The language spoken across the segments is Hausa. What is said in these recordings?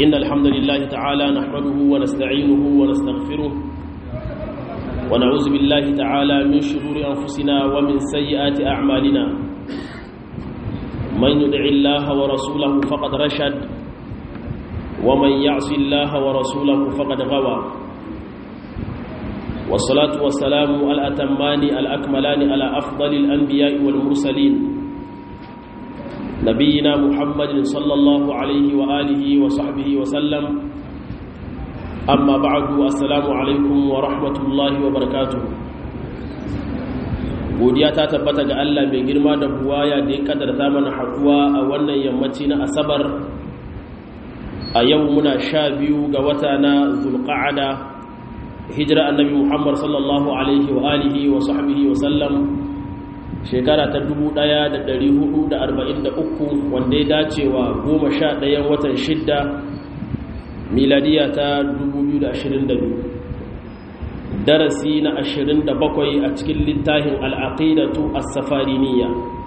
إن الحمد لله تعالى نحمده ونستعينه ونستغفره ونعوذ بالله تعالى من شرور أنفسنا ومن سيئات أعمالنا من يدع الله ورسوله فقد رشد ومن يعص الله ورسوله فقد غوى والصلاة والسلام الأتمان الأكملان على أفضل الأنبياء والمرسلين نبينا محمد صلى الله عليه وآله وصحبه وسلم أما بعد السلام عليكم ورحمة الله وبركاته godiya ta tabbata ga Allah mai girma da buwaya da ya kadarta mana haɗuwa a wannan yammaci na asabar a yau muna sha biyu ga wata na zulqa'ada hijira annabi muhammad sallallahu alaihi wa alihi wa sahbihi wa sallam shekara ta 1443 wanda ya dace wa 11 watan shidda miladiya ta 2022 darasi na 27 a cikin littafin al'aqidatu as-safariniya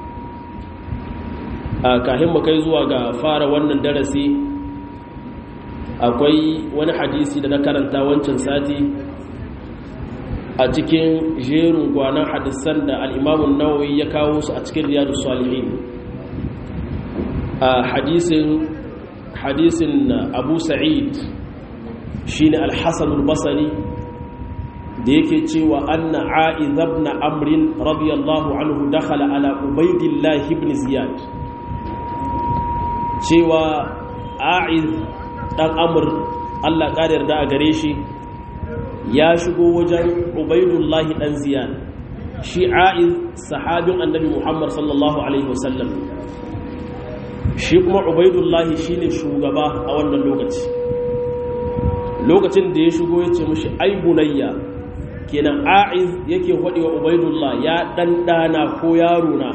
a kahin mu kai zuwa ga fara wannan darasi akwai wani hadisi da na karanta wancan sati a cikin jerin gwanan hadisan da al'imamun nawawi ya kawo su a cikin riyadu salihin a hadisin hadisin abu sa'id shi ne alhassanul basari da yake cewa anna a'izab na amrin radiyallahu anhu dakhala ala ubaidillahi ibn ziyad cewa a'iz dan amur allah ƙarar da a gare shi ya shigo wajen ubaidullahi dan ziyad shi a'iz sahabin annabi muhammad sallallahu alaihi wasallam shi kuma ubaidullahi shine shugaba a wannan lokaci lokacin da ya shigo ya ce mashi ai bunayya kenan a'iz yake hodi wa ubaidullah ya ɗanɗana ko yaro na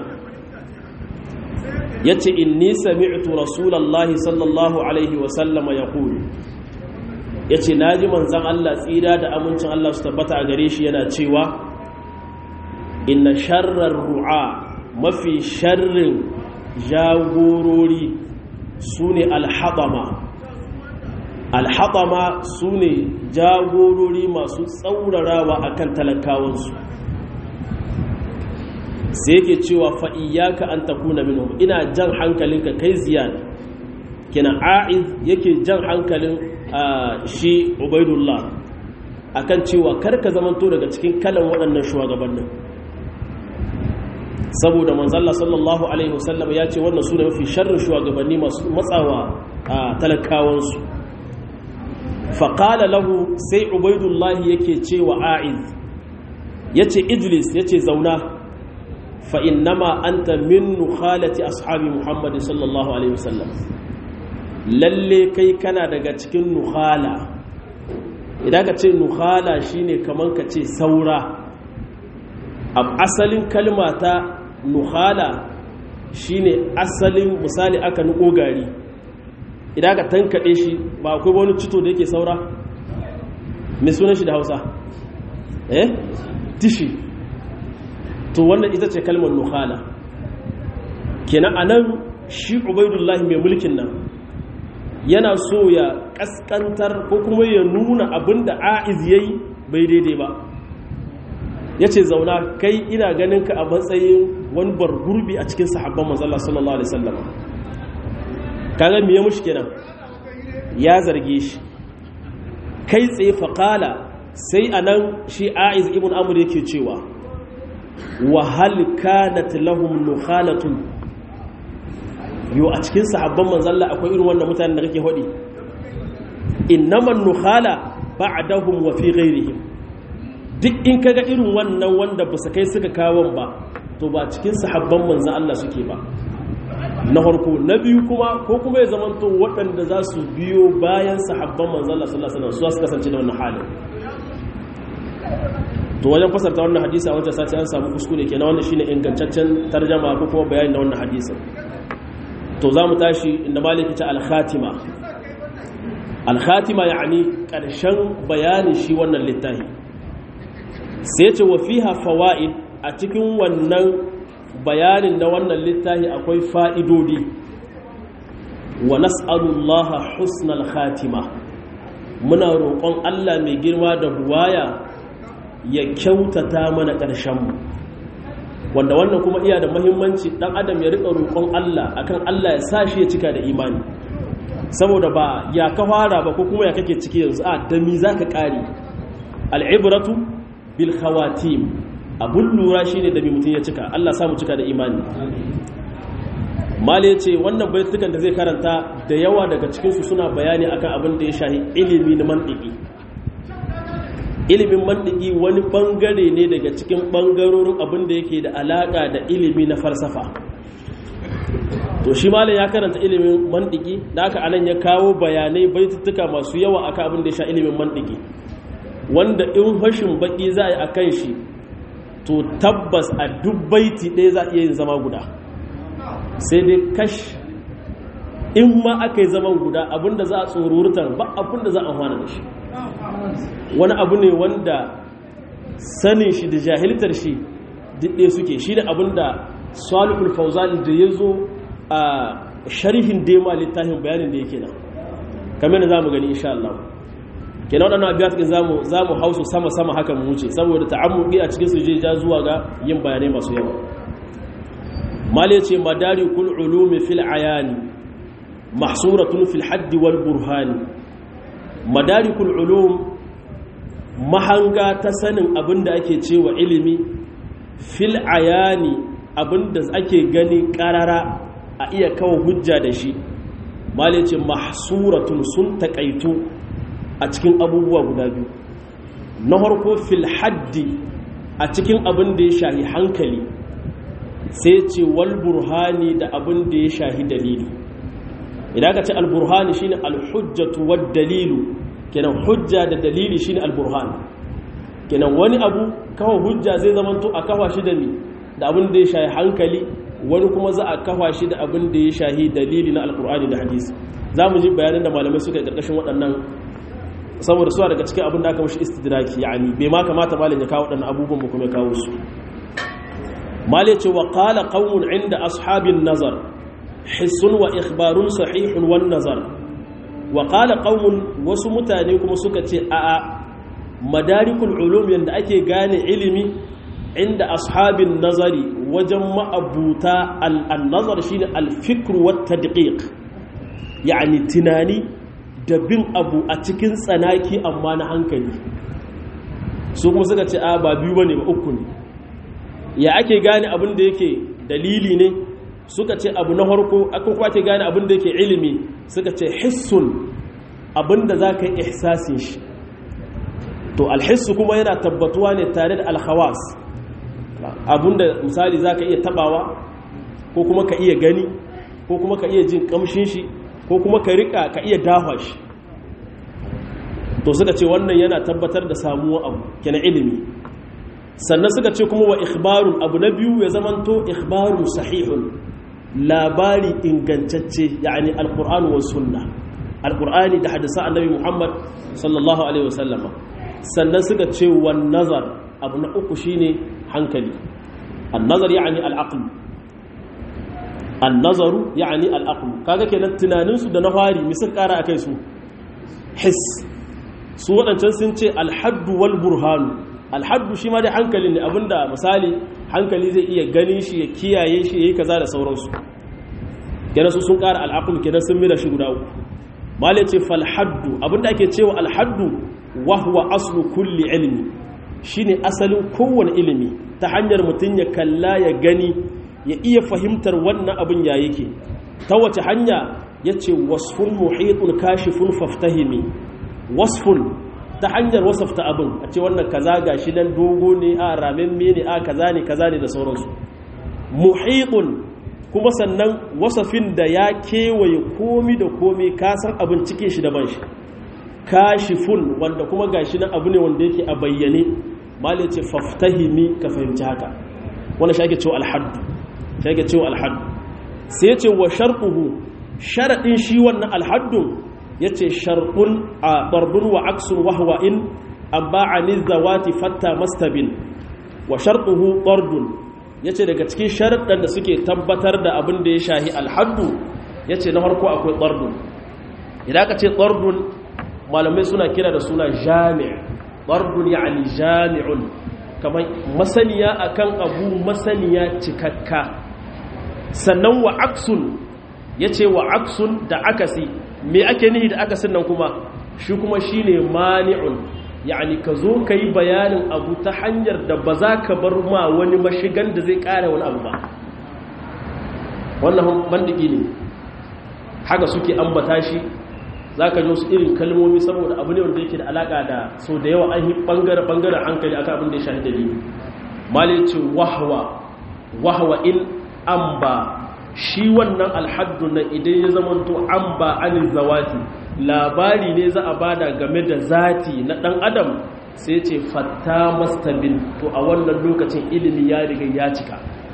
ya ce inni sami'tu rasulallahi sallallahu alaihi wasallama ya kulu ya ce na ji manzan Allah tsira da amincin Allah su tabbata a gare shi yana cewa inna sharrar ru'a mafi sharrin jagorori su ne alhaɗama alhaɗama su ne jagorori masu tsaurarawa a kan talakawansu sai yake cewa fa'iyyaka an takuna minhum ina jan hankalinka kai ziyad kina a'iz yake jan hankalin shi ubaidullah akan cewa karka zamanto daga cikin kalan waɗannan shugabannin saboda manzalla sallallahu alaihi wasallam ya ce wannan su ne mafi sharrin shugabanni masu matsawa a talakawansu faƙala lahu sai ubaidullah yake cewa a'iz ya ce ijlis ya ce zauna fa'innama anta min nukhalati ashabi muhammadu sallallahu alaihi wasallam lalle kai kana daga cikin nukhala idan ka ce nukhala shine kaman ka ce saura a asalin kalma ta nukhala shine asalin misali aka nuko gari idan ka tankaɗe shi ba akwai wani cito da yake saura mai sunan shi da hausa eh tishi to wannan ita ce kalmar nukhala kenan anan shi ubaidullahi mai mulkin nan yana so ya kaskantar ko kuma ya nuna abin da a'iz ya yi bai daidai ba ya ce zauna kai ina ganin ka a matsayin wani gurbi a cikin sahabban mazalla sallallahu alaihi sallam kaga me ya mushi kenan ya zarge shi kai tsaye faƙala sai a nan shi a'iz ibn amur yake cewa wa hal kanat lahum nukhalatun yo a cikin sahabban manzalla akwai irin wannan mutanen da kake hodi innaman nukhala ba'dahum wa fi ghairihim duk in kaga irin wannan wanda ba su kai suka kawon ba to ba cikin sahabban manzan Allah suke ba na farko na biyu kuma ko kuma ya zamanto waɗanda za su biyo bayan sahabban manzan Allah sallallahu alaihi wasallam su kasance da wannan halin to wajen fasarta wannan hadisi a wancan sati an samu kuskure kenan wannan shine ingantaccen tarjama ko kuma bayani na wannan hadisin to za mu tashi inda maliki ta al-khatima al-khatima yani karshen bayanin shi wannan littafi sai ce wa fiha fawaid a cikin wannan bayanin na wannan littafi akwai fa'idodi wa nas'alullaha husnal khatima muna roƙon Allah mai girma da buwaya ya kyautata mana ƙarshenmu wanda wannan kuma iya da mahimmanci ɗan adam ya riƙa roƙon Allah akan Allah ya sa shi ya cika da imani saboda ba ya ka fara ba ko kuma ya kake ciki yanzu a dami za ka ƙari al'ibratu bil khawatim abun lura shi ne da mai mutum ya cika Allah samu cika da imani mali ya ce wannan baitukan da zai karanta da yawa daga cikinsu suna bayani akan abin da ya shahi ilimi na mantiki ilimin mantiki wani bangare ne daga cikin bangarorin abin da yake da alaka da ilimi na falsafa to shi malam ya karanta ilimin mantiki da aka anan ya kawo bayanai baitutuka masu yawa akan abin da ya sha ilimin mantiki wanda in fashin baki za a yi akan shi to tabbas a duk baiti ɗaya za a iya yin zama guda sai dai kash in ma aka yi zaman guda abinda za a tsorurutar ba abinda za a hana da shi wani abu ne wanda sanin shi da jahiltar shi diɗe suke shi da abinda salihul fauzali da ya zo a sharhin dema littafin bayanin da yake nan kamar da za mu gani insha Allah kenan waɗannan abiyat ɗin za mu hausu sama-sama haka mu wuce saboda ta'ammuki a cikin su je ja zuwa ga yin bayanai masu yawa mali ce madari kul ulumi fil ayani mahsuratun fil haddi wal burhani madari kul ulum mahanga ta sanin abinda ake cewa ilimi fil ayani abinda ake gani karara a iya kawo hujja da shi mali ce mahsuratun sun takaitu a cikin abubuwa guda biyu na harko fil haddi a cikin abin da ya shahi hankali sai ce wal burhani da abin da ya shahi dalili idan ka ce al burhani shine al hujjatu wad dalilu kenan hujja da dalili shine al burhan kenan wani abu kawo hujja zai zama to a kawa shi da ni da abin da ya shahi hankali wani kuma za a kawa shi da abin da ya shahi dalili na alqur'ani da hadisi za mu ji bayanan da malamai suka yi ƙarƙashin waɗannan saboda suwa daga cikin abin da aka mashi istidraki yani bai ma kamata malin ya kawo waɗannan abubuwan ba kuma ya kawo su malin ce wa qala qaumun inda ashabin nazar hissun wa ikhbarun sahihun wan nazar wa qala qaumun wasu mutane kuma suka ce a a madarikul ulum yanda ake gane ilimi inda ashabin nazari wajen ma'abuta al-nazar shine al-fikr wa tadqiq yani tunani da bin abu a cikin tsanaki amma na hankali su kuma suka ce a ba biyu bane ba uku ne ya ake gane abin da yake dalili ne suka ce abu na harko akan kuma ake gane abin da yake ilimi suka ce hissun abin da za ka yi ihsasin shi to alhissu kuma yana tabbatuwa ne tare da alhawas abin da misali za ka iya tabawa ko kuma ka iya gani ko kuma ka iya jin kamshin shi ko kuma ka rika ka iya dafa shi to suka ce wannan yana tabbatar da samuwa abu kenan ilimi sannan suka ce kuma wa ikhbarun abu na biyu ya zamanto ikhbarun sahihun labari ingantacce yani alqur'ani wa sunna alqur'ani da hadisa annabi muhammad sallallahu alaihi wasallama sannan suka ce wan nazar abu na uku shine hankali an nazar yani al-aql annazaru yani al'aqlu kaga kenan tunaninsu da na fari mi sun kara akai su his su waɗancan sun ce alhaddu wal burhanu alhaddu shi ma dai hankali ne abinda misali hankali zai iya ganin shi ya kiyaye shi yayi kaza da sauransu kenan su sun kara al'aqlu kenan sun mira shi guda uku malai ce fal haddu abinda ake cewa alhaddu wa huwa aslu kulli ilmi shine asalin kowane ilimi ta hanyar mutum ya kalla ya gani ya iya fahimtar wannan abin ya yake ta wace hanya ya ce wasfun muhitun kashifun faftahimi wasfun ta hanyar wasafta abin a ce wannan kaza ga shi nan dogo ne a ramen ne a kaza ne kaza ne da sauransu muhitun kuma sannan wasafin da ya kewaye komi da komi kasan abin cike shi da ban shi kashifun wanda kuma ga shi nan abu ne wanda yake a bayyane malai ce faftahimi ka fahimci haka wannan shi ake cewa alhaddu shi ake cewa alhaddu sai ya ce wa sharɗuhu sharaɗin shi wannan alhaddun ya ce sharɗun a ɓarbun wa aksun wahwa in an ba a nizawati fatta mastabin wa sharɗuhu ɓardun ya ce daga cikin sharaɗin da suke tabbatar da abin da ya shahi alhaddu yace na farko akwai tsardun idan ka ce tsardun malamai suna kira da suna jami' tsardun yani jami'un kamar masaniya akan abu masaniya cikakka sannan wa aksun yace wa aksun da akasi me ake nihi da akasin nan kuma shi kuma shine mani'un yani ka zo ka yi bayanin abu ta hanyar da ba za ka bar ma wani mashigan da zai kara wani abu ba wannan bandiki ne haka suke ambata shi za ka ji wasu irin kalmomi saboda abu ne wanda yake da alaka da sau da yawa an yi bangare-bangaren hankali aka abin da ya shahi dalili malice wahwa wahwa in an ba shi wannan alhaddu na idan ya zamanto an ba anil zawati labari ne za a bada game da zati na dan adam sai ce fatta mastabin to a wannan lokacin ilimi ya riga ya cika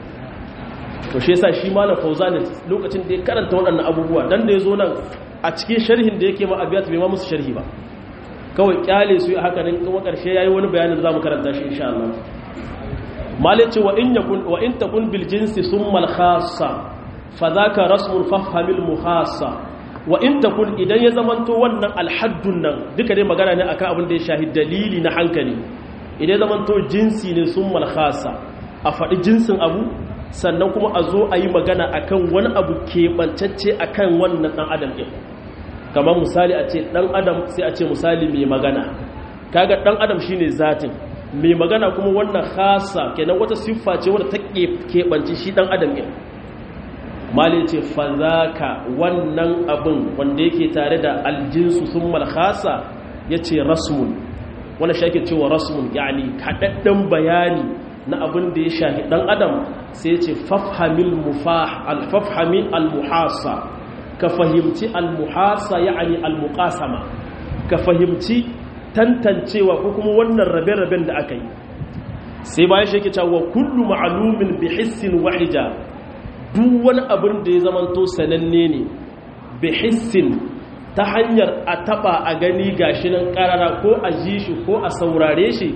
to shi yasa shi malam fauzan lokacin da ya karanta waɗannan abubuwa dan da ya zo nan a cikin sharhin da yake ma abiyat bai ma musu sharhi ba kawai kyale su yi haka nan kuma karshe yayi wani bayanin da zamu karanta shi insha Allah malice wa in yakun wa in takun bil jinsi summa al khassa fa dhaka rasmul fafhamil muhassa wa in takun idan ya zamanto wannan alhaddun nan duka dai magana ne akan abin da ya shahi dalili na hankali idan ya zamanto jinsi ne summa al khassa a faɗi jinsin abu sannan kuma a zo a yi magana akan wani abu keɓancacce akan wannan ɗan adam ɗin kamar misali a ce ɗan adam sai a ce misali mai magana kaga ɗan adam shine zatin mai magana kuma wannan khasa kenan wata siffa ce wadda ta keɓanci shi ɗan adam ɗin mali ce fazaka wannan abin wanda yake tare da aljinsu sun malhasa ya ce rasmun wanda shi ake cewa rasmun yani kaɗaɗɗen bayani na abin da ya shahi ɗan adam sai ce fafhamil mufah alfafhamin almuhasa ka fahimci almuhasa ya'ani almuqasama ka fahimci tantancewa ko kuma wannan rabe-raben da aka yi sai bayan shi yake cewa kullu ma'lumin bi hissin wahija duk wani abin da ya zamanto sananne ne bi hissin ta hanyar a taba a gani gashi nan karara ko a ji shi ko a saurare shi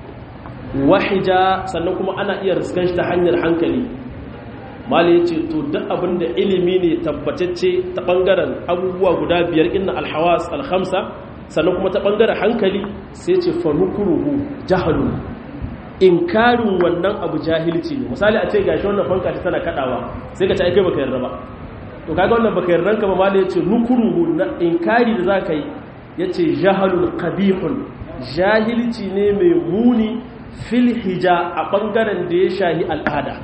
wahija sannan kuma ana iya riskan shi ta hanyar hankali mali ce to duk abin da ilimi ne tabbatacce ta bangaren abubuwa guda biyar inna alhawas alhamsa sannan kuma ta bangaren hankali sai ce fanukuruhu jahalun inkarin wannan abu jahilci ne misali a ce gashi wannan fanka ta tana kadawa sai ka ci aikai baka yarda ba to kaga wannan baka yarda ka ba mali yace nukuruhu na inkari da zaka yi yace jahalun qabihun jahilci ne mai muni fil hija a ɓangaren da ya shahi al'ada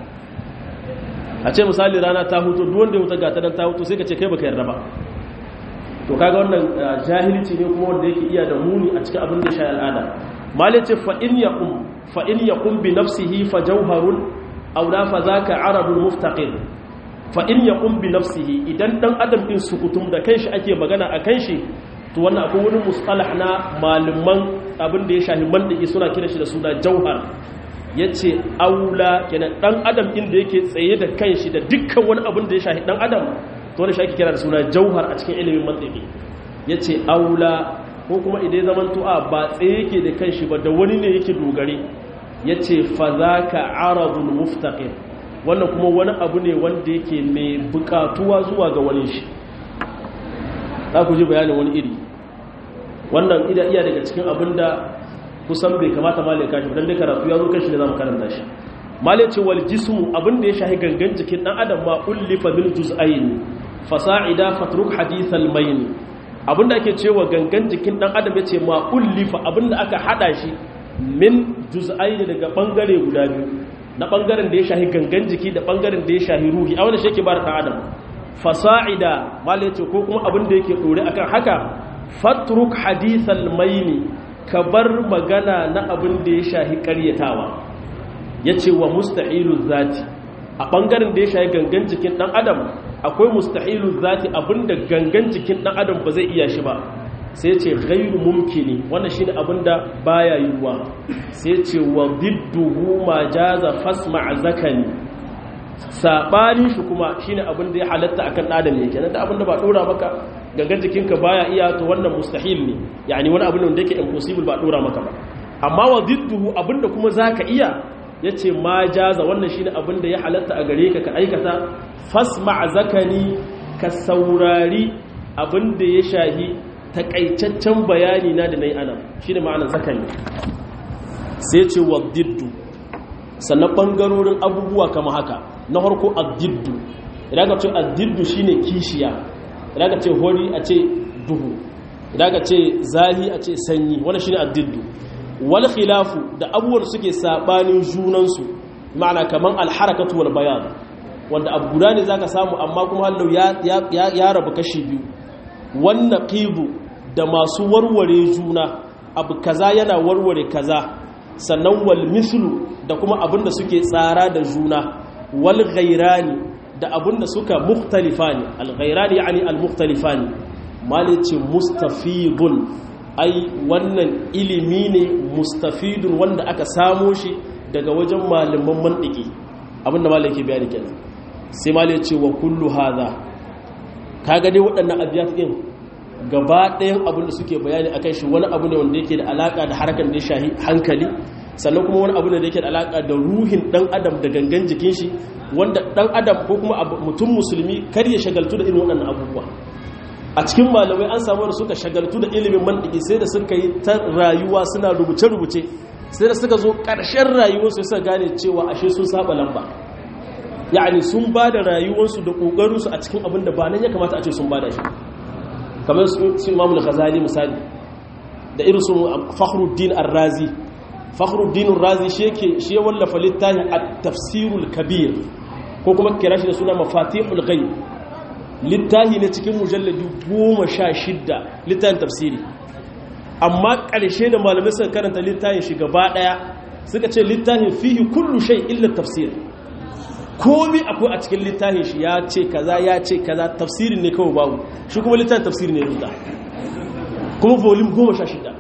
a ce misali rana ta hutu duwanda ya wuta gata don ta hutu sai ka ce kai baka yarda ba to kaga wannan jahilci ne kuma wanda yake iya da muni a cikin abin da ya shahi al'ada malai ce fa'in ya kun bi nafsihi fa jauharun aula fa za ka arabun muftaƙin fa'in ya kun bi nafsihi idan ɗan adam ɗin sukutum da kanshi ake magana a kanshi to wannan akwai wani mustalah na malaman abin da ya shahi mandaki suna kira shi da suna jauhar ya ce aula kenan dan adam inda yake tsaye da kanshi da dukkan wani abin da ya shahi dan adam to wani shi ake kira da suna jauhar a cikin ilimin mandaki ya ce aula ko kuma idan zaman tu'a ba tsaye yake da kanshi ba da wani ne yake dogare ya ce fa za ka aradun muftaqir wannan kuma wani abu ne wanda yake mai bukatuwa zuwa ga wani shi za ku ji bayanin wani iri wannan ida iya daga cikin abin da kusan bai kamata malai kashi don dai karatu ya zo kashi da za mu karanta shi malai ce wal jismu abin da ya shahi gangan jikin dan adam ma ullifa min juz'ain fasa'ida fatruk hadithal mayn abin da ake cewa gangan jikin dan adam yace ma ullifa abin da aka hada shi min juz'ain daga bangare guda biyu na bangaren da ya shahi gangan jiki da bangaren da ya shahi ruhi a wanda shi yake bar dan adam fasa'ida malai ce ko kuma abin da yake dore akan haka fatruk hadithal maini ka bar magana na abin da ya shahi karyatawa ya ce wa mustahilu zati a ɓangaren da ya shahi gangan jikin ɗan adam akwai mustahilu zati abinda gangan jikin ɗan adam ba zai iya shi ba sai ce gairu mumkini wannan shine abinda baya yiwuwa sai ce wa didduhu ma jaza fasma zakani saɓanin shi kuma shine abinda ya halatta akan adam yake nan da abinda ba ɗora maka gangan jikinka baya iya to wannan mustahil ne yani wani abin da yake impossible ba dora maka ba amma wa didduhu abinda kuma zaka iya yace ma jaza wannan shine abin da ya halatta a gare ka ka aikata fasma zakani ka saurari abin da ya shahi takaitaccen bayani na da nayi ana shine ma'anar zakani sai ce wa diddu sannan bangarorin abubuwa kama haka na farko addiddu idan ka ce addiddu shine kishiya idan ka ce hori a ce duhu idan ka ce zahi a ce sanyi wani shine addiddu wal khilafu da abubuwan suke sabanin junansu ma'ana kaman alharakatu wal bayan wanda abu guda ne zaka samu amma kuma hallau ya ya rabu kashi biyu wannan qibu da masu warware juna abu kaza yana warware kaza sannan wal mislu da kuma abinda suke tsara da juna wal ghairani da abinda suka mukhtalifani al ghairani yani al mukhtalifani malice mustafidun ai wannan ilimi ne mustafidun wanda aka samo shi daga wajen malaman mantiki abinda malai ke bayani kenan sai malai ce wa kullu hadha kaga dai waɗannan abiyat din gaba ɗayan abin da suke bayani akan shi wani abu ne wanda yake da alaka da harkar da ya shahi hankali sannan kuma wani abu ne da yake da alaka da ruhin dan adam da gangan jikin shi wanda dan adam ko kuma mutum musulmi kar ya shagaltu da irin waɗannan abubuwa a cikin malamai an samu da suka shagaltu da ilimin mantiki sai da suka yi ta rayuwa suna rubuce-rubuce sai da suka zo ƙarshen rayuwarsu suka gane cewa ashe sun saba lamba ya'ani sun ba da rayuwarsu da ƙoƙarinsu a cikin abin da ba nan ya kamata a ce sun ba da shi kamar su imamul ghazali misali da irin su fakhruddin ar-razi fakhruddin ar-razi shi yake shi ya wallafa littafin at-tafsirul kabir ko kuma kira shi da suna mafatihul ghaib littafi ne cikin mujalladi 16 littafin tafsiri amma ƙarshe da malamai suka karanta littafin shi gaba daya suka ce littafin fihi kullu shay illa tafsir komi akwai a cikin littafin shi ya ce kaza ya ce kaza tafsirin ne kawai babu shi kuma littafin tafsiri ne rubuta kuma volume goma sha shida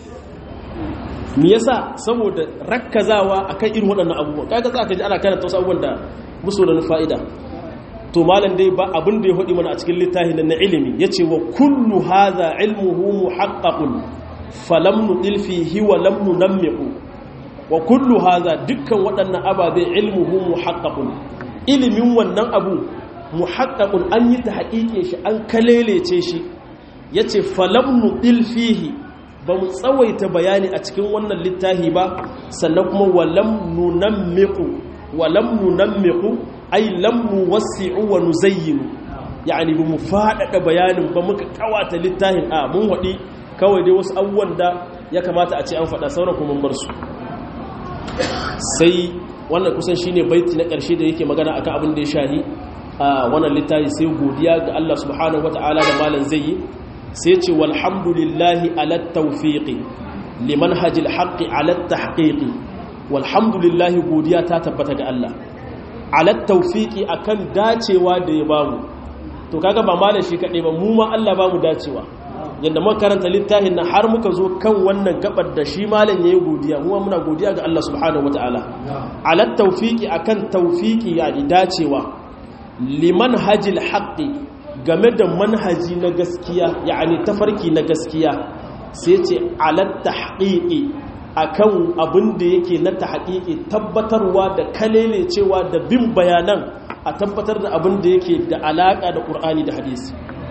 me yasa saboda rakkazawa akan irin waɗannan abubuwan kaga za ka ji ana karanta wasu abubuwan da musu da fa'ida to malam dai ba abin da ya faɗi mana a cikin littafin na ilimi yace wa kullu hadha ilmuhu muhaqqaqun falam nudil fihi wa lam nunammiqu wa kullu hadha dukkan waɗannan ababe ilmuhu muhaqqaqun ilimin wannan abu muhaqqaqun an yi ta haƙiƙe shi an kalelece shi yace falam nudil fihi ba mu tsawaita bayani a cikin wannan littafi ba sannan kuma walam nunammiqu walam nunammiqu ay lam nuwassi'u wa nuzayyinu yani ba mu faɗaɗa bayanin ba muka kawata littafin a mun waɗi kawai dai wasu abubuwan da ya kamata a ce an faɗa sauran kuma bar su sai wannan kusan shine baiti na ƙarshe da yake magana akan abin da ya shahi a wannan littafi sai godiya ga Allah subhanahu wataala da malam zai yi sai ce walhamdulillahi ala tawfiqi liman hajil haqqi ala tahqiqi walhamdulillahi godiya ta tabbata ga Allah ala tawfiqi akan dacewa da ya bamu to kaga ba malam shi kadai ba mu ma Allah bamu dacewa yanda muka karanta littafin nan har muka zo kan wannan gabar da shi malam yayi godiya mu muna godiya ga Allah subhanahu wataala ala tawfiqi akan tawfiqi yani dacewa liman hajil haqqi game da manhaji na gaskiya yani tafarki na gaskiya sai ce ala tahqiqi akan abin da yake na tahqiqi tabbatarwa da kalele cewa da bin bayanan a tabbatar da abin da yake da alaka da Qur'ani da hadisi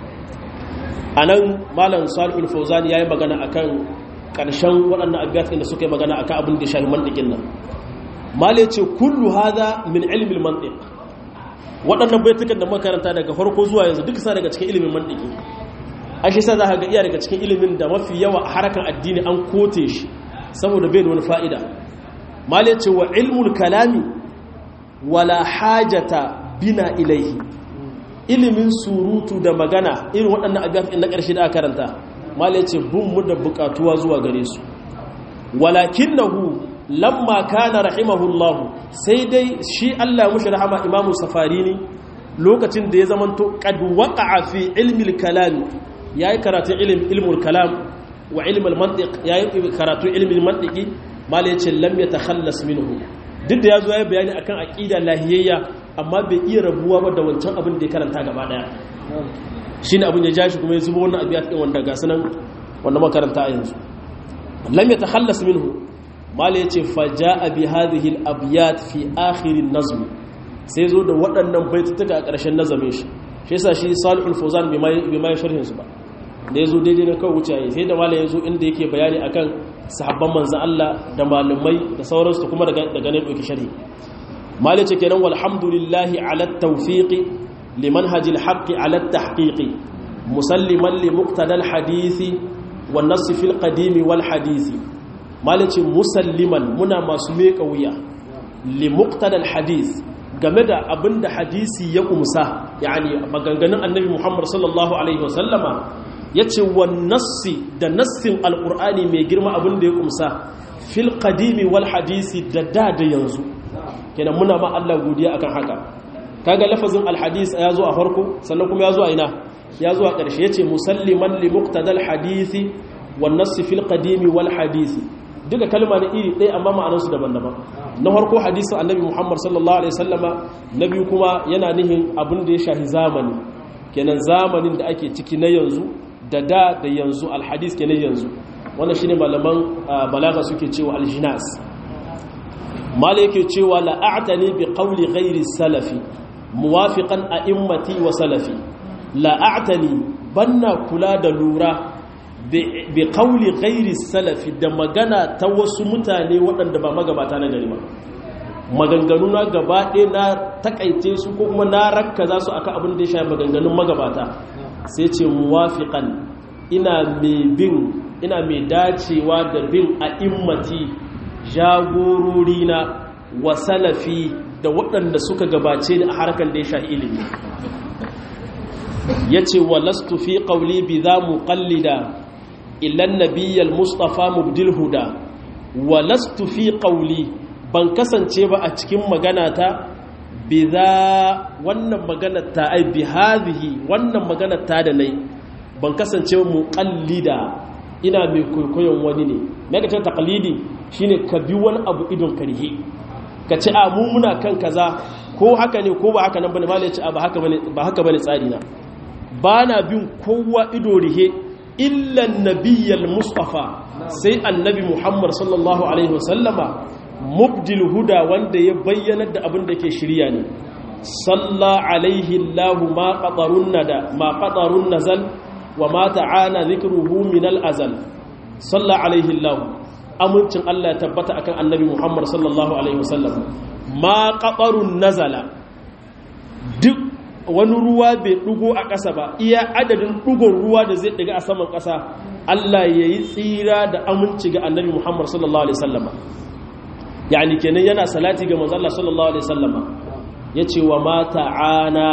anan malam Salihul Fawzani yayi magana akan karshen waɗannan abiyat da suka yi magana akan abin da shahi mantiqin nan malai ce kullu hadha min ilmi al-mantiq waɗannan baitukan da makaranta daga farko zuwa yanzu duka sa daga cikin ilimin mantiki a shi sa za ka ga iya daga cikin ilimin da mafi yawa a harkar addini an kote shi saboda bai da wani fa'ida malai ce wa ilmul kalami wala hajata bina ilaihi ilimin surutu da magana irin waɗannan abiyafin na ƙarshe da aka karanta malai ce bin mu da buƙatuwa zuwa gare su walakin lamma kana rahimahullahu sai dai shi Allah mushi rahama imamu safarini lokacin da ya zamanto qad waqa'a fi ilmi al-kalam yayi karatu ilmi ilmul kalam wa ilmi al-mantiq yayi karatu ilmi al-mantiqi mal yace lam yatakhallas minhu duk da yazo yayi bayani akan aqida lahiyayya amma bai iya rabuwa ba da wancan abin da ya karanta gaba daya shine abin ya ja shi kuma ya zubo wannan abiyat din wanda ga sanan wanda makaranta a yanzu lam yatakhallas minhu mala ya ce faja a bi hadihil abiyat fi akhirin nazmi sai zo da waɗannan baitutuka a ƙarshen nazamin shi shi yasa shi salihul fawzan bai mai sharhin su ba da yazo daidai na kawai wuce sai da malam yazo inda yake bayani akan sahabban manzon Allah da malumai da sauransu kuma daga daga ne dauki sharhi malai ce kenan walhamdulillahi ala tawfiqi limanhaj alhaq ala tahqiq musalliman li muqtada alhadisi wan nass fi alqadim wal hadisi malai ce musalliman muna masu meka wuya li muqtada alhadis game da abinda hadisi ya kumsa yani maganganun annabi Muhammad sallallahu alaihi wasallama yace wan nassi da nassin alqur'ani mai girma abinda ya kumsa fil qadimi wal hadisi da da da yanzu kenan muna ma Allah godiya akan haka kaga lafazin alhadis ya zo a farko sannan kuma ya zo a ina ya zo a ƙarshe yace musalliman li muqtadal hadisi wan nass fil qadimi wal hadisi duka kalma ne iri ɗaya amma ma'anarsu daban-daban na farko hadisin annabi Muhammad sallallahu alaihi wasallama na biyu kuma yana nihin abin da ya shahi zamani kenan zamanin da ake ciki na yanzu da da da yanzu alhadis kenan yanzu wannan shine malaman balaga suke cewa aljinas mala yake cewa la'atani bi qawli ghairi salafi muwafiqan a'immati wa salafi la'atani banna kula da lura bi qawli ghairi salafi da magana ta wasu mutane waɗanda ba magabata na gari ba maganganu na gaba ɗaya na takaice su ko kuma na rakka za su aka abin da ya shafi maganganun magabata sai ce muwafiqan ina mai bin ina mai dacewa da bin a'immati jagorori na wa salafi da waɗanda suka gabace ni a harkar da ya sha ilimi ya ce wa lastu fi ƙauli bi za mu ƙallida ilan nabiyyal mustapha mubdil huda wa lastu fi ƙauli ban kasance ba a cikin magana ta bi za wannan magana ta ai bi hazihi wannan magana ta da nai ban kasance mu ƙallida ina mai kwaikwayon wani ne megacin takalidi shine ka bi wani abu idon karhe ka ce a mu muna kan kaza ko haka ne ko ba haka nan bane malai ce a ba haka bane ba haka bane tsari na ba na bin kowa ido rihe illa nabiyyal mustafa sai annabi muhammad sallallahu alaihi wasallama mubdil huda wanda ya bayyana da abin da ke shirya ne salla alaihi allah ma qatarun nada ma qatarun nazal wa ma ta'ana dhikruhu min al-azal salla alaihi allah amincin Allah ya tabbata akan annabi Muhammad sallallahu alaihi wasallam ma qatarun nazala duk wani ruwa bai dugo a ƙasa ba iya adadin dugon ruwa da zai daga a saman ƙasa Allah ya yi tsira da aminci ga annabi Muhammad sallallahu alaihi wasallama yani kenan yana salati ga manzo Allah sallallahu alaihi wasallama yace wa ma ta'ana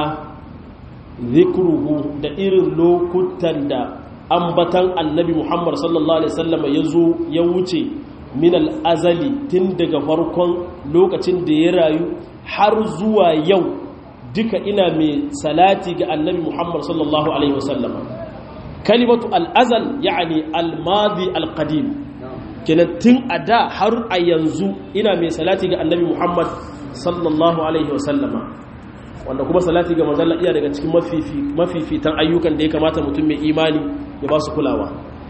zikruhu da irin lokutan da ambatan annabi Muhammad sallallahu Alaihi wasallama ya zo ya wuce min al'azali tun daga farkon lokacin da ya rayu har zuwa yau duka ina mai salati ga annabi Muhammad sallallahu Alaihi wasallama kalimatu al'azal ya'ani al-madi al-qadim kenan tun a da har a yanzu ina mai salati ga annabi Muhammad sallallahu Alaihi wasallama wanda kuma salati ga manzalla iya daga cikin mafifitan ayyukan da ya kamata mutum mai imani ya ba su kulawa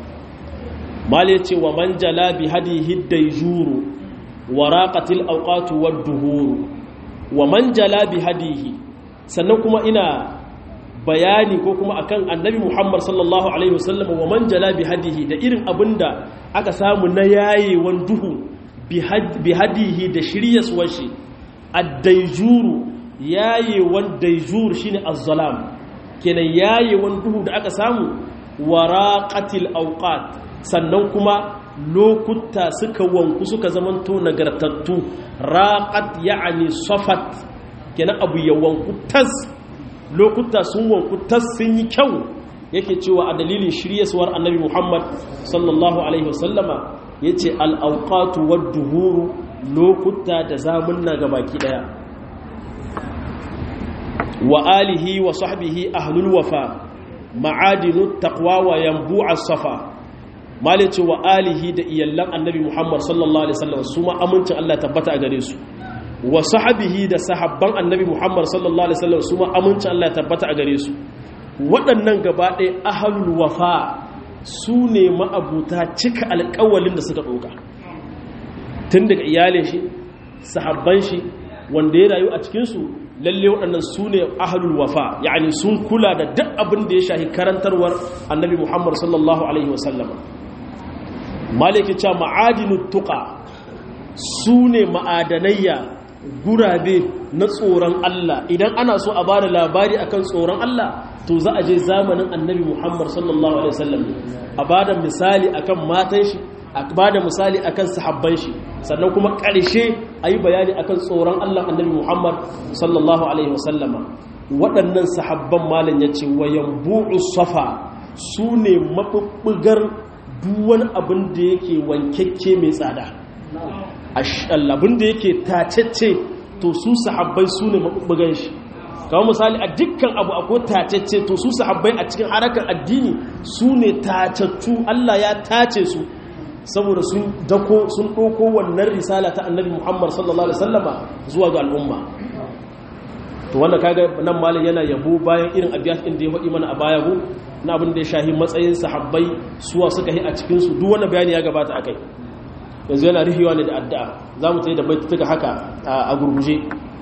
mali ce wa man jala bi hadihi dayjuru wa raqatil awqatu wad duhuru wa man jala bi hadihi sannan kuma ina bayani ko kuma akan annabi Muhammad sallallahu alaihi wasallam wa man jala bi hadihi da irin abinda aka samu na yayewan duhu bi hadihi da shiryaswar shi ad-dayjuru yayewan daijur shine az-zalam kenan yayewan duhu da aka samu waraqatil awqat sannan kuma lokuta suka wanku suka zamanto nagartattu raqat ya'ni safat kenan abu ya wanku tas lokuta sun wanku tas sun yi kyau yake cewa a dalilin shiryaswar annabi Muhammad sallallahu alaihi wasallama yace al-awqatu wad-duhuru lokuta da zamunna gabaki daya wa alihi wa sahbihi ahlul wafa ma'adinu taqwa wa yanbu'a safa malice wa alihi da iyallan annabi Muhammad sallallahu alaihi wasallam su ma amincin Allah tabbata a gare su wa sahbihi da sahabban annabi Muhammad sallallahu alaihi wasallam su ma amincin Allah tabbata a gare su waɗannan gaba ɗaya ahlul wafa su ne ma'abuta cika alƙawalin da suka ɗauka tun daga iyalin shi sahabban shi wanda ya rayu a cikinsu lalle waɗannan su ne ahlul wafa yani sun kula da duk abin da ya shahi karantarwar annabi muhammad sallallahu alaihi wasallama maliki cewa ma'adinut tuqa su ne ma'adanayya gurabe na tsoron Allah idan ana so a bada labari akan tsoron Allah to za a je zamanin annabi Muhammad sallallahu alaihi wasallam a bada misali akan matan shi a bada misali akan sahabban shi sannan kuma ƙarshe a yi bayani akan tsoron Allah annabi Muhammad sallallahu alaihi wasallama waɗannan sahabban malam ya ce wayan bu'u safa su ne maɓuɓɓugar duwan abin da yake wankekke mai tsada abin da yake tacece to su sahabbai su ne maɓuɓɓugan shi kawai misali a dukkan abu akwai tacece to su sahabbai a cikin harakan addini su ne tacattu Allah ya tace su saboda sun dako sun ɗauko wannan risala ta annabi muhammad sallallahu alaihi wasallama zuwa ga al'umma to wanda kaga nan malam yana yabo bayan irin abiyat din da ya faɗi mana a baya go na abin da ya shahi matsayin sahabbai suwa suka yi a cikin su duk wannan bayani ya gabata akai yanzu yana rihiwa ne da addu'a zamu tayi da baituka haka a gurguje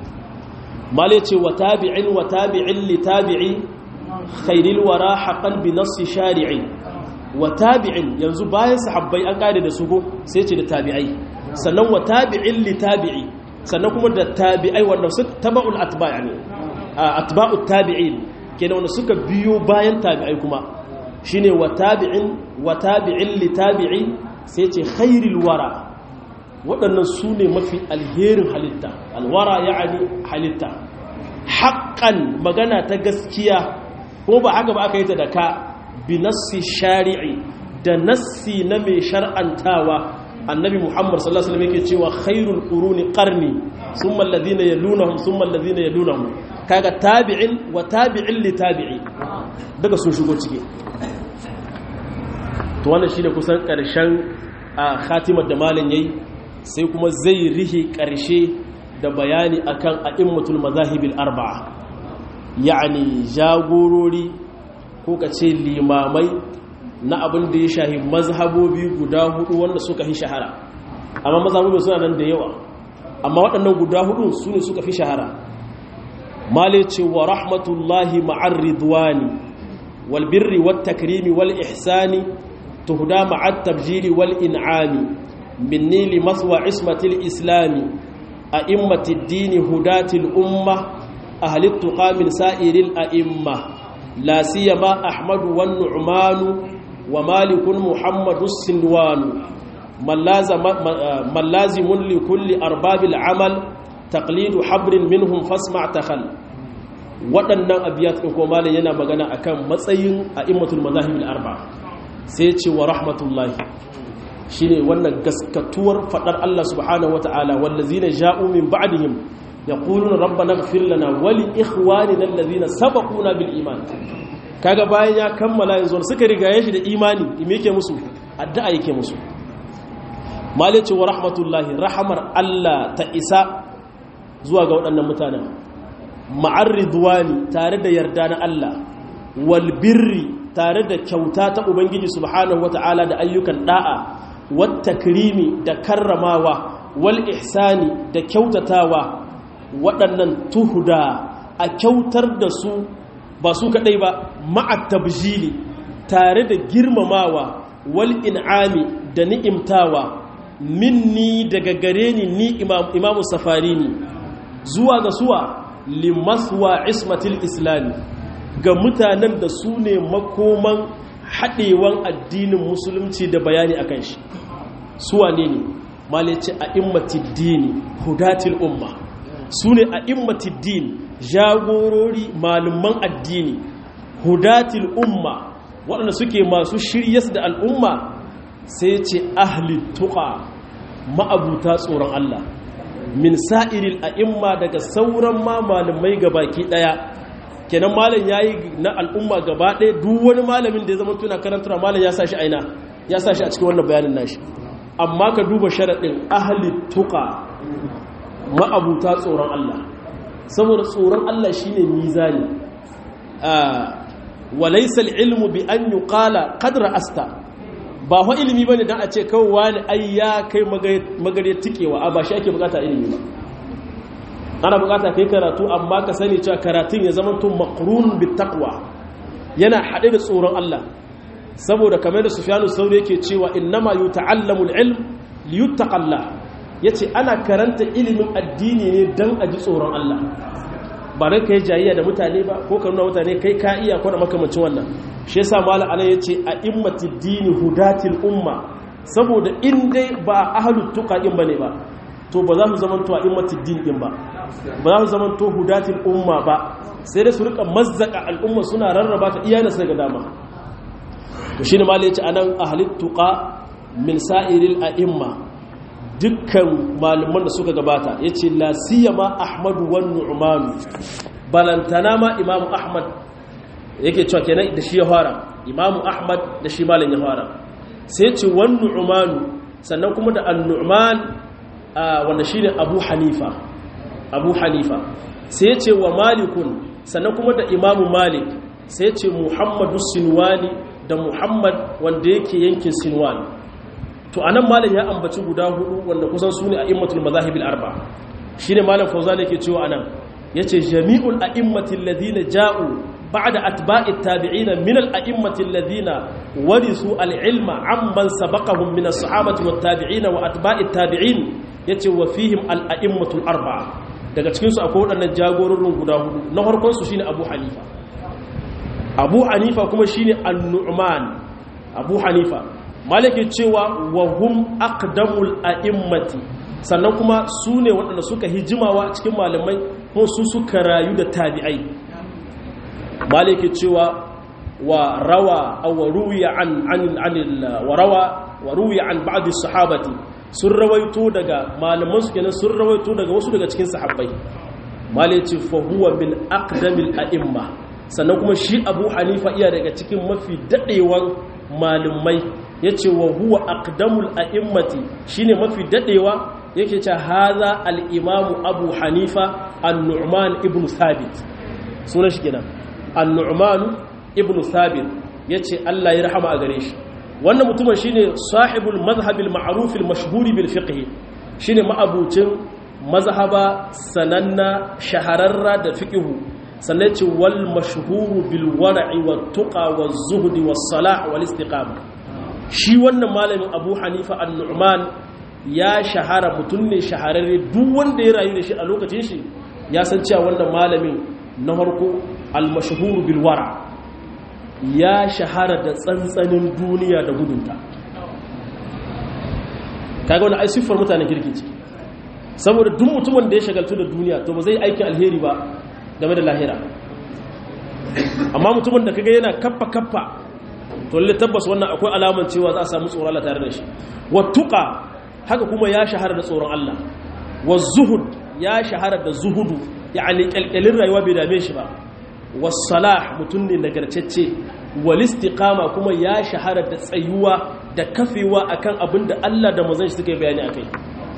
malai ce wa tabi'in wa tabi'in li tabi'i khairil wara haqqan bi nassi shari'i wa tabi'in yanzu bayan sahabbai an kare da su go sai ce da tabi'ai sannan wa tabi'in li tabi'i sannan kuma da tabi'ai wanda su taba'ul atba' yani atba'ut tabi'in kenan wanda suka biyo bayan tabi'ai kuma shine wa tabi'in wa tabi'in li tabi'i sai ce khairil wara waɗannan su ne mafi alherin halitta alwara ya'ani halitta haƙƙan magana ta gaskiya kuma ba haka ba aka yi ta da ka binassi shari'i da nassi na mai shar'antawa annabi muhammad sallallahu alaihi wasallam yake cewa khairul quruni qarni thumma alladhina yalunhum thumma alladhina yalunhum kaga tabi'in wa tabi'in li tabi'i daga sun shigo ciki to wannan shine kusan karshen khatimar da malam yayi sai kuma zai rihi karshe da bayani akan a'immatul mazahibil arba'a yani jagorori ko ka ce limamai na abin da ya shahi mazhabobi guda hudu wanda suka fi shahara amma mazhabobi suna nan da yawa amma waɗannan guda hudu su ne suka fi shahara male ce wa rahmatullahi ma'ar ridwani wal birri wat takrimi wal ihsani tuhda ma'at tabjiri wal in'ami minni li maswa ismatil islami a'immatid dini hudatil umma ahli tuqa min sa'iril a'imma لا سيما أحمد والنعمان ومالك محمد السنوان من لازم, من لازم لكل أرباب العمل تقليد حبر منهم فاسمع تخل waɗannan abiyat ɗin kuma malin yana magana akan matsayin a immatul mazahibul arba sai ce wa rahmatullahi shine wannan gaskatuwar faɗar Allah subhanahu wata'ala wallazina ja'u min ba'dihim yaquluna rabbana ighfir lana wa li ikhwanina alladhina sabaquna bil iman kaga bayan ya kammala yanzu suka rigaye shi da imani me yake musu addu'a yake musu malice wa rahmatullahi rahamar Allah ta isa zuwa ga waɗannan mutanen ma'ar ridwani tare da yarda na Allah wal birri tare da kyauta ta ubangiji subhanahu wata'ala da ayyukan da'a wat takrimi da karramawa wal ihsani da kyautatawa waɗannan tuhuda a kyautar da su ba su kaɗai ba ma'at tabjili tare da girmamawa wal in'ami da ni'imtawa minni daga gare ni ni imamu safari ni zuwa ga suwa limaswa ismatil islami ga mutanen da su ne makoman haɗewan addinin musulunci da bayani a kan shi suwa ne ne malice a immatiddini hudatil umma su ne a immatiddin jagorori malaman addini hudatil umma waɗanda suke masu shiryas da al'umma sai ce ahli tuqa ma'abuta tsoron Allah min sa'iril a'imma daga sauran ma malamai gabaki daya kenan malam yayi na al'umma gaba ɗaya duk wani malamin da ya zama tuna karantar malam ya sashi aina ya sashi a cikin wannan bayanin nashi amma ka duba sharaɗin ahli tuqa ma'abuta tsoron Allah saboda tsoron Allah shine mizani walaysa ilmu bi an yuqala qadra asta ba fa ilimi bane dan a ce kawai wani ai ya kai magare tikewa a ba shi ake bukata ilimi ba ana bukata kai karatu amma ka sani cewa karatun ya zama tun makrun bi taqwa yana haɗe da tsoron Allah saboda kamar da Sufyanu Sauri yake cewa innama yuta'allamu al-ilm liyuttaqalla yace ana karanta ilimin addini ne dan a ji tsoron Allah ba dan kai jayayya da mutane ba ko ka nuna mutane kai ka iya ko da makamancin wannan shi yasa malam anan yace a immatid dini hudatil umma saboda in dai ba ahlut tuqa din bane ba to ba za su zama to a immatid din din ba ba za su zama to hudatil umma ba sai dai su rika mazzaka al'umma suna rarraba ta iyana sai ga dama to shine malam yace anan ahlut tuqa min sa'iril a'imma dukkan malaman da suka gabata yace la siyama ahmadu wan nu'man balantana ma imam ahmad yake cewa kenan da shi ya fara imam ahmad da shi malam ya fara sai ce wan nu'man sannan kuma da an-nu'man wanda shine abu hanifa abu hanifa sai ce wa malikun sannan kuma da imam malik sai ce muhammadu sinwani da muhammad wanda yake yankin sinwani to anan malam ya ambaci guda hudu wanda kusan su ne a immatul mazahibil arba shine malam fauzan yake cewa anan yace jami'ul a'immatil ladina ja'u ba'da atba'i tabi'ina min al-a'immati alladhina warisu al-ilma amman sabaqahum min as-sahabati wat tabi'ina wa atba'i tabi'in yace wa fihim al-a'immatul arba'a daga cikin su akwai wadannan jagororin guda hudu na farkon su shine Abu Hanifa Abu Hanifa kuma shine An-Nu'man Abu Hanifa malaki cewa wa hum aqdamul a'immati sannan kuma su ne waɗanda suka hijimawa cikin malamai ko su suka rayu da tabi'ai maliki cewa wa rawa aw ruwiya an an wa rawa wa ruwiya an ba'd sahabati sun rawaito daga malaman su kenan sun rawaito daga wasu daga cikin sahabbai maliki fa huwa min aqdamil a'imma sannan kuma shi Abu Hanifa iya daga cikin mafi dadewan malumai yace wa huwa aqdamul a'immati shine mafi dadewa yake ce haza al-imamu Abu Hanifa an-Nu'man ibn Thabit sunan shi kenan an-Nu'man ibn Thabit yace Allah ya rahama a gare shi wannan mutumin shine sahibul madhhab al-ma'ruf al-mashhur bil fiqh shine ma'abucin mazhaba sananna shahararra da fiqhu sannan ce wal mashhur bil war'i wat tuqa waz zuhd was salah wal istiqama shi wannan malamin Abu Hanifa an-Nu'man ya shahara mutum ne shahararre duk wanda ya rayu da shi a lokacin shi ya san cewa wannan malamin na farko al-mashhur bil wara ya shahara da tsantsanin duniya da gudunta kaga wani ai siffar mutanen kirki ce saboda duk mutumin da ya shagaltu da duniya to ba zai aikin alheri ba game da lahira amma mutumin da kaga yana kaffa kaffa to lalle tabbas wannan akwai alaman cewa za a samu tsoron Allah tare da shi wattuqa haka kuma ya shahara da tsoron Allah wa zuhud ya shahara da zuhudu yani kalkalin rayuwa bai dame shi ba was-salah mutun ne nagartacce wal istiqama kuma ya shahara da tsayuwa da kafewa akan abin da Allah da manzon shi suka yi bayani akai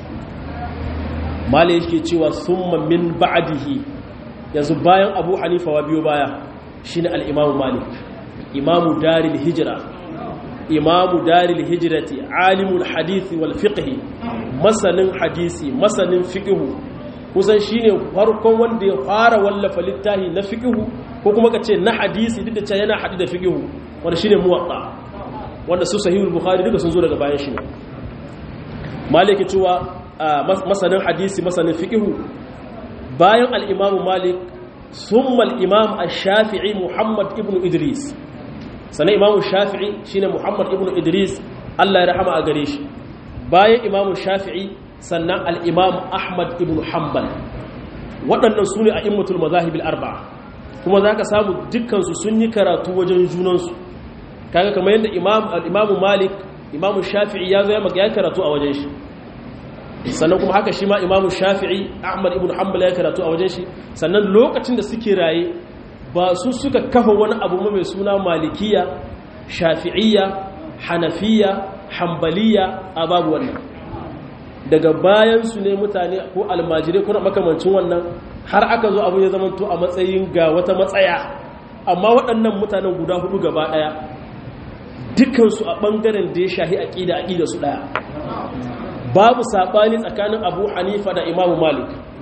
malai yake cewa summa min ba'dihi yanzu bayan Abu Hanifa wa biyo baya shine al-Imam Malik imamu daril hijra imamu daril hijrati alimul hadisi wal fiqhi masanin hadisi masanin fiqhu kusan shine farkon wanda ya fara wallafa littafi na fiqhu ko kuma kace na hadisi duk da cewa yana hadi da fiqhu wanda shine muwatta wanda su sahihul bukhari duka sun zo daga bayan shi ne maliki cewa masanin hadisi masanin fiqhu bayan al-imamu malik summa al-imam ash-shafi'i muhammad ibn idris sannan imamu shafi'i shine muhammad ibn idris allah ya rahama a gare shi bayan imamu shafi'i sannan al'imam ahmad ibn hanbal waɗannan su ne a immatul mazahibil arba'a kuma za ka samu dukkansu sun yi karatu wajen junansu kaga kamar yadda imamu malik imamu shafi'i ya zo ya karatu a wajen shi sannan kuma haka shi ma imamu shafi'i ahmad ibn hanbal ya karatu a wajen shi sannan lokacin da suke raye ba su suka kafa wani abu mai suna malikiya shafi'iyya hanafiya hambaliya a babu wannan daga bayan su ne mutane ko almajirai ko makamancin wannan har aka zo abu ya zamanto a matsayin ga wata matsaya amma waɗannan mutanen guda hudu gaba ɗaya dukansu a ɓangaren da ya shahi aƙida aƙida su ɗaya babu saɓani tsakanin abu hanifa da imamu malik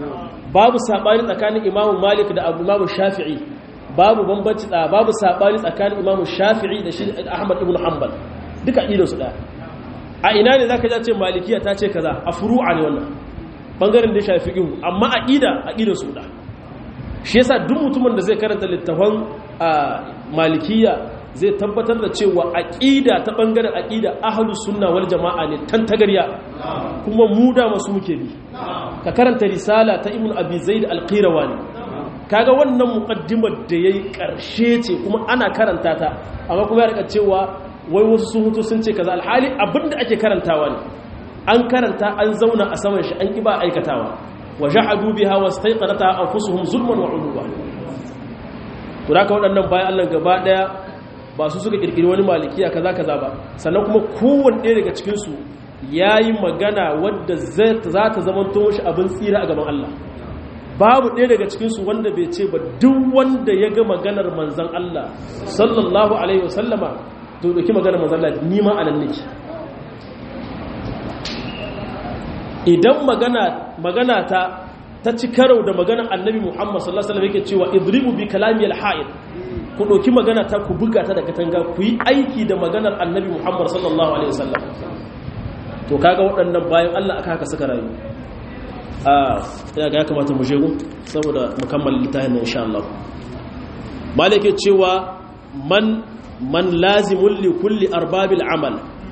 babu sabani tsakanin imamu malik da abu imamu shafi'i babu bambanci da babu sabani tsakanin imamu shafi'i da shi ahmad ibn hanbal duka ido su daya a ina ne zaka ja ce malikiya ta ce kaza a furu'a ne wannan bangaren da ya shafi fiqh amma aqida aqida su da shi yasa duk mutumin da zai karanta littafan malikiya zai tabbatar da cewa aqida ta bangaren aqida ahlus sunna wal jamaa ne tantagarya kuma mu da masu muke bi ka karanta risala ta ibn abi zaid al-qirawani kaga wannan muqaddimar da yayi karshe ce kuma ana karanta ta amma kuma ya rika cewa wai wasu sun hutu sun ce kaza alhali abinda ake karantawa ne an karanta an zauna a saman shi an kiba aikatawa wa jahadu biha wastayqanata anfusuhum zulman wa uluwa to da waɗannan bayan Allah gaba daya ba su suka kirkiri wani malikiya kaza kaza ba sannan kuma kowanne ɗaya daga cikin su yayi magana wadda za ta zama to shi abin tsira a gaban Allah babu ɗaya daga cikinsu wanda bai ce ba duk wanda ya ga maganar manzan Allah sallallahu alaihi wasallama to ɗauki maganar manzan Allah nima a nan nake idan magana ta ta ci karau da maganar annabi muhammad sallallahu alaihi wasallam yake cewa idribu bi kalami al-ha'id ku ɗauki magana ta ku buga ta da katanga ku yi aiki da maganar annabi muhammad sallallahu alaihi wasallam to kaga waɗannan bayan Allah aka haka suka rayu a ya ga ya kamata mu shegu saboda mukammal littafin nan insha Allah malike cewa man man lazimul li kulli arbabil amal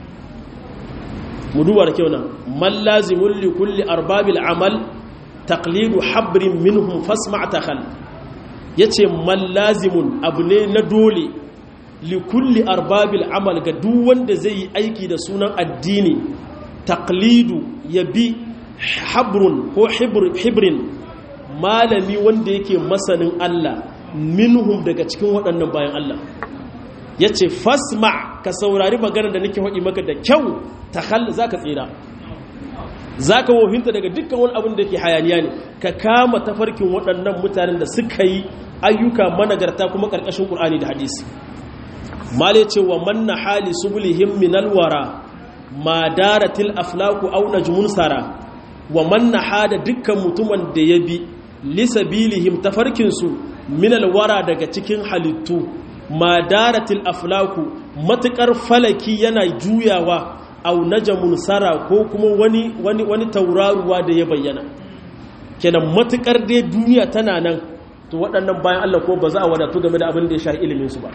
mu duba da kyau nan man lazimul li kulli arbabil amal taqlidu habrin minhum fasma' takhal yace man lazimun abu ne na dole li kulli arbabil amal ga duk wanda zai yi aiki da sunan addini taqlidu yabi habrun ko hibrin malami wanda yake masanin Allah minhum daga cikin waɗannan bayan Allah ya ce fasma ka saurari maganar da nake haɗi maka da kyau ta hal za ka tsira za ka wohinta daga dukkan wani abin da ke hayaniya ne ka kama tafarkin waɗannan mutanen da suka yi ayyuka managarta kuma ƙarƙashin ƙul'ani da hadisi male ce wa manna hali subulihim minalwara ma daratil aflaku au najmun sara wa manna hada dukkan mutumin da ya bi lisabilihim tafarkinsu minal wara daga cikin halittu madaratil aflaku matukar falaki yana juyawa au najamun sara ko kuma wani wani wani tauraruwa da ya bayyana kenan matukar dai duniya tana nan to waɗannan bayan Allah ko ba za a wadatu game da abin da ya shafi ilimin su ba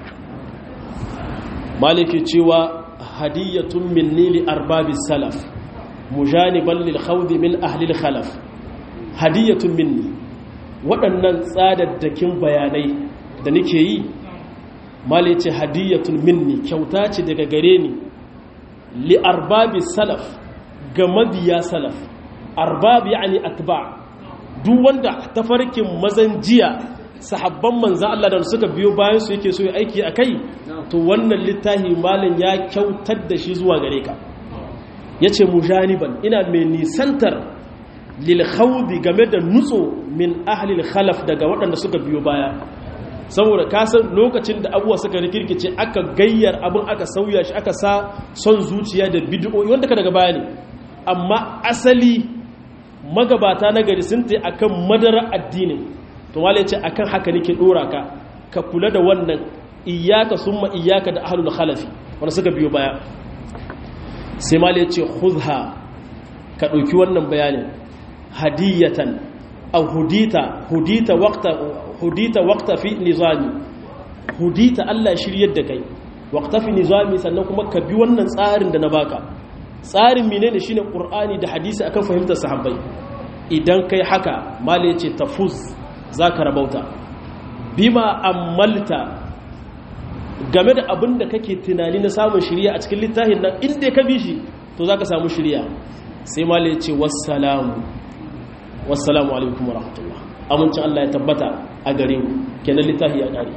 maliki cewa hadiyatun minni li arbabis salaf mujaniban lil khawdi min ahli al khalaf hadiyatun minni waɗannan tsadaddakin bayanai da nake yi mali ce hadiyatun minni kyauta ce daga gare ni li arbabi salaf ga mabiya salaf arbab yani atba duk wanda tafarkin mazan jiya sahabban manzan Allah da suka biyo bayan su yake so ya aiki akai to wannan littafi malin ya kyautar da shi zuwa gare ka yace mujaniban ina mai nisantar lilkhawdi game da nutso min ahlil khalaf daga waɗanda suka biyo baya saboda kasan lokacin da abuwa suka rikirkice aka gayyar abin aka sauya shi aka sa son zuciya da bid'o'i wanda ka daga baya ne amma asali magabata na gari sun ta akan madara addinin to wale ce akan haka nake dora ka ka kula da wannan iyyaka summa iyyaka da ahlul khalafi wanda suka biyo baya sai male ce khudha ka ɗauki wannan bayanin hadiyatan aw hudita hudita waqta hudita waqta fi nizami hudita Allah shiryar da kai waqta fi nizami sannan kuma ka bi wannan tsarin da na baka tsarin menene shine qur'ani da hadisi akan fahimtar sahabbai idan kai haka mala yace tafuz zaka rabauta bima ammalta game da abin da kake tunani na samun shiriya a cikin littafin nan inda ka bi shi to zaka samu shiriya sai mala yace wassalamu wassalamu alaikum wa rahmatullah amincin Allah ya tabbata a gare mu kenan littafi ya kare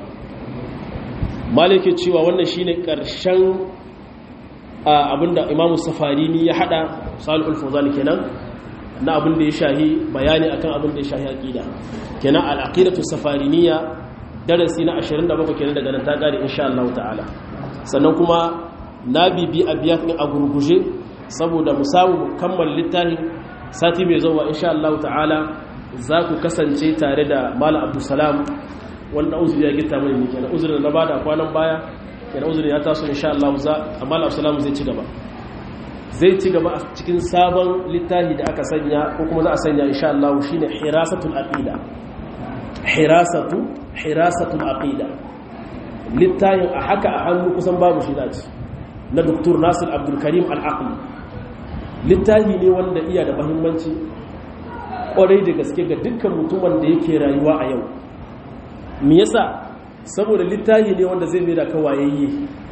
malike cewa wannan shine karshen abinda imamu safarini ya hada salihul fawzan kenan na abin da ya shahi bayani akan abin da ya shahi aqida kenan al-aqidatu safariniya darasi na 27 kenan daga nan ta kare insha Allah ta'ala sannan kuma na bibi abiyat din a gurguje saboda mu samu kammala littafin sati mai zuwa insha Allah ta'ala za ku kasance tare da malam abdulsalam wanda uzuri ya gita mai ne kenan uzurin da na bada kwanan baya kenan uzurin ya taso insha Allah za malam abdulsalam zai ci gaba zai ci gaba a cikin sabon littafi da aka sanya ko kuma za a sanya insha Allah shine hirasatul aqida hirasatu hirasatul aqida littafin a haka a hannu kusan babu shi dace na Dr. Nasir Abdul Karim Al-Aqli littafi ne wanda iya da muhimmanci kwarai da gaske ga dukkan mutumin da yake rayuwa a yau me yasa saboda littafi ne wanda zai mai da kawayayye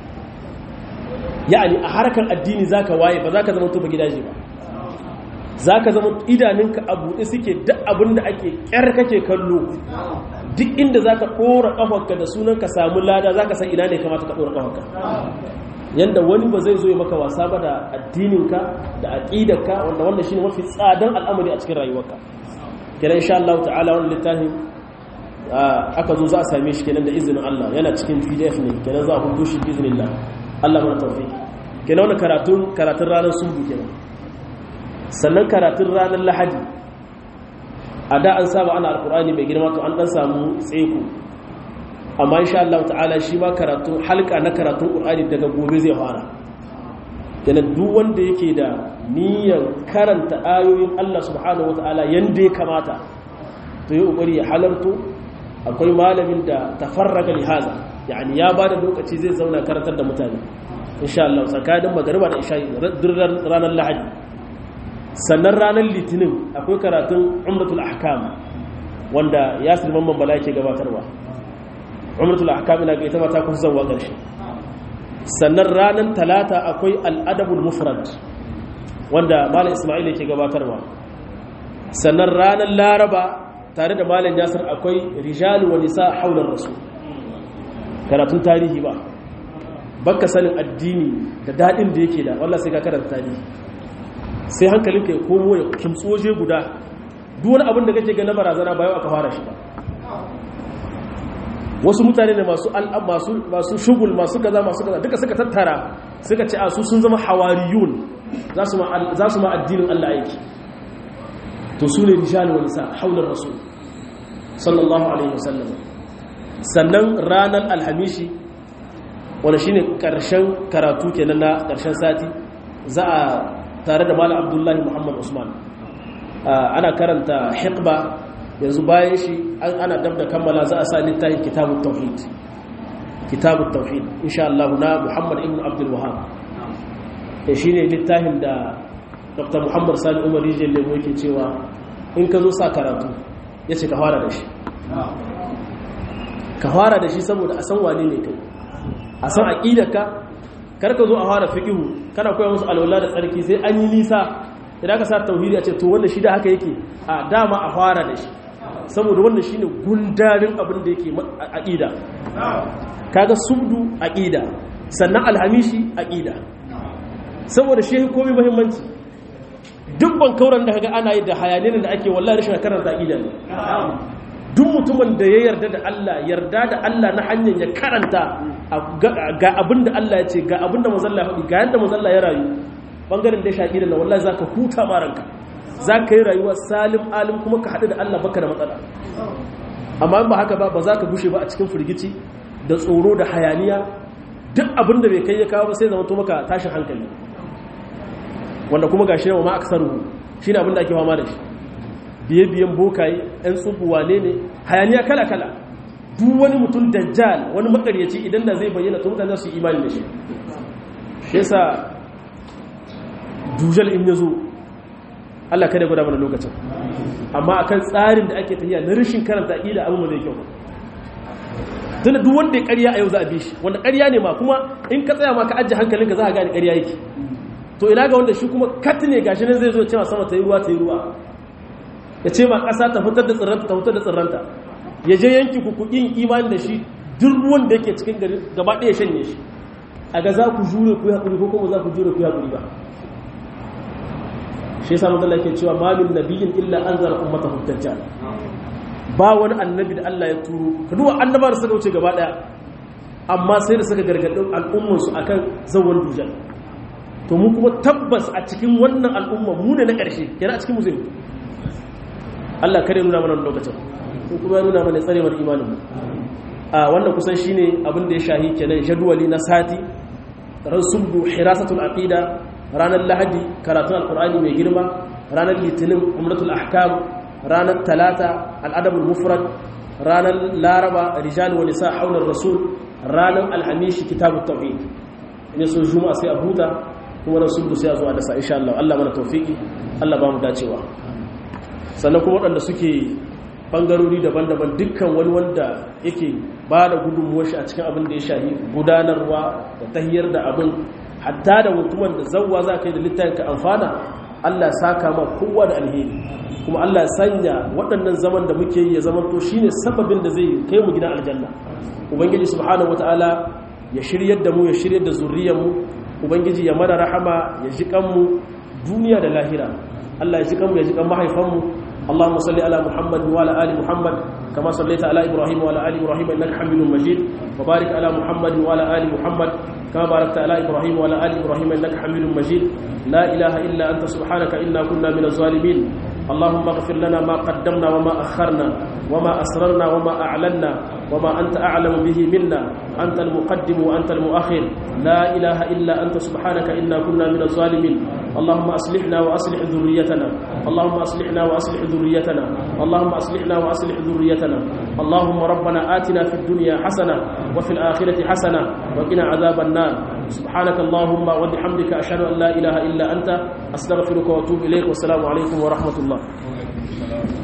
ya'ani a harkar addini zaka waye ba zaka zama tuba gidaje ba zaka zama idaninka a buɗe suke duk abin da ake kyar kake kallo duk inda zaka ɗora ƙafarka da sunan ka samu lada zaka san ina ne kamata ka ɗora ƙafarka yanda wani ba zai zo ya maka wasa ba da addininka da aqidarka wanda wannan shine mafi tsadan al'amari a cikin rayuwarka kenan insha Allah ta'ala wannan littafin aka zo za a same shi kenan da izinin Allah yana cikin PDF ne kenan za a hudu shi biiznillah Allah mana tawfiki kenan wannan karatun karatun ranar sunbu kenan sannan karatun ranar lahadi a da an saba ana alkur'ani mai girma to an dan samu tseko amma insha Allah ta'ala shi ma karatun halka na karatun qur'ani daga gobe zai fara kenan duk wanda yake da niyyar karanta ayoyin Allah subhanahu wataala yanda ya kamata to yi kokari ya halarto akwai malamin da tafarraga li haza yani ya bada lokaci zai zauna karantar da mutane insha Allah tsakanin magariba da isha ranar lahadi sannan ranar litinin akwai karatun umratul ahkam wanda yasir mamman bala yake gabatarwa umratul ahkam ina ga ita mata kusa zanwa ƙarshe sannan ranar talata akwai al'adabul mufrad wanda malam ismail yake gabatarwa sannan ranar laraba tare da malam yasir akwai rijal wa nisa haular rasul karatun tarihi ba baka sanin addini da dadin da yake da wallahi sai ka karanta tarihi sai hankalinka ya komo ya kimtsoje guda duk wani abin da kake ga na barazana bayan aka fara shi ba wasu mutane ne masu masu masu shugul masu kaza masu kaza duka suka tattara suka ce a su sun zama hawariyun za su ma za su ma addinin Allah aiki to su ne rijal wa nisa haular rasul sallallahu alaihi wasallam sannan ranar alhamishi wanda shine karshen karatu kenan na karshen sati za a tare da malam abdullahi muhammad usman ana karanta hikba yanzu bayan shi ana dab da kammala za a sa littafin kitabut tauhid kitabut tauhid insha Allah na muhammad ibn abdul wahhab shine littafin da dr muhammad sani umar rijiyar lemo yake cewa in ka zo sa karatu ya ce ka fara da shi ka fara da shi saboda a san wane ne kai a san aƙidarka karka zo a fara fiƙihu kana koya musu alwala da tsarki sai an yi nisa idan ka sa tauhidi a ce to wanda shi da haka yake a dama a fara da shi saboda wannan shine gundarin abin da yake aƙida kaga subdu aƙida sannan alhamishi aƙida saboda shi komai muhimmanci duk ban kauran da kaga ana yi da hayanin da ake wallahi rashin karanta aqida ne duk mutumin da ya yarda da Allah yarda da Allah na hanyar ya karanta ga abin da Allah ya ce ga abin da manzon Allah ya faɗi ga yanda manzon Allah ya rayu bangaren da ya shaƙi da wallahi zaka huta ma ranka zaka yi rayuwa salim alim kuma ka haɗu da Allah baka da matsala amma ba haka ba ba za ka gushe ba a cikin firgici da tsoro da hayaniya duk abin da bai kai ya kawo ba sai zama to maka tashin hankali wanda kuma ga shi ma aksaruhu shi ne abinda ake fama da shi biye-biyen bokaye 'yan tsubuwa ne ne hayaniya kala-kala duk wani mutum dajjal wani makaryaci idan da zai bayyana to mutane su imani da shi shi yasa dujal in ya zo Allah kada gwada mana lokacin amma akan tsarin da ake tafiya na rashin karanta aqida abin zai kyau tunda duk wanda ya ƙarya a yau za a bi shi wanda ƙarya ne ma kuma in ka tsaya ma ka ajiye hankalinka za a gane ƙarya yake to ina ga wanda shi kuma kat ne gashi nan zai zo cewa sama ta yi ruwa ta yi ruwa ya ce ma ƙasa ta fitar da tsirranta ta fitar da tsirranta ya je yanki ku kuɗin imani da shi duk ruwan da yake cikin gari gaba ɗaya shanye shi a ga za ku jure ku yi haƙuri ko kuma za ku jure ku yi haƙuri ba shi yasa manzo Allah yake cewa ma min nabiyyin illa anzara ummatahu dajjal ba wani annabi da Allah ya turo ka duba annabawa da suka wuce gaba ɗaya amma sai da suka gargaɗin al'ummarsu akan zawon dujal to mu kuma tabbas a cikin wannan al'umma mu ne na ƙarshe yana a cikin mu zai Allah kare nuna mana lokacin ko kuma ya nuna mana tsarewar imanin mu a wannan kusan shine abin da ya shahi kenan jadwali na sati ran sulbu hirasatul aqida ranar lahadi karatun alqur'ani mai girma ranar litinin umratul ahkam ranar talata al'adabul mufrad ranar laraba rijal wa nisa haular rasul ranar alhamishi kitabut tauhid ne so juma'a sai a huta kuma ran sulbu sai a zo a dasa insha Allah Allah mana tawfiki Allah ba mu dacewa sannan kuma waɗanda suke bangarori daban-daban dukkan wani wanda yake ba da gudunmuwar shi a cikin abin da ya shahi gudanarwa da tahiyar da abin hatta da mutumin da zawwa za ka yi da littafin ka amfana Allah saka ma kowa da alheri kuma Allah sanya waɗannan zaman da muke yi ya zama to shine sababin da zai kai mu gidan aljanna ubangiji subhanahu wataala ya shiryar da mu ya shiryar da zuriyar mu ubangiji ya mana rahama ya ji kanmu duniya da lahira Allah ya ji kanmu ya ji kan mahaifanmu اللهم صل على محمد وعلى ال محمد كما صليت على ابراهيم وعلى ال ابراهيم انك حميد مجيد وبارك على محمد وعلى ال محمد كما باركت على ابراهيم وعلى ال ابراهيم انك حميد مجيد لا اله الا انت سبحانك انا كنا من الظالمين اللهم اغفر لنا ما قدمنا وما اخرنا وما اسررنا وما اعلنا وما انت اعلم به منا انت المقدم وانت المؤخر لا اله الا انت سبحانك انا كنا من الظالمين اللهم اصلحنا واصلح ذريتنا اللهم اصلحنا واصلح ذريتنا اللهم اصلحنا واصلح ذريتنا اللهم ربنا آتنا في الدنيا حسنه وفي الاخره حسنه وقنا عذاب النار سبحانك اللهم وبحمدك اشهد ان لا اله الا انت استغفرك واتوب اليك والسلام عليكم ورحمه الله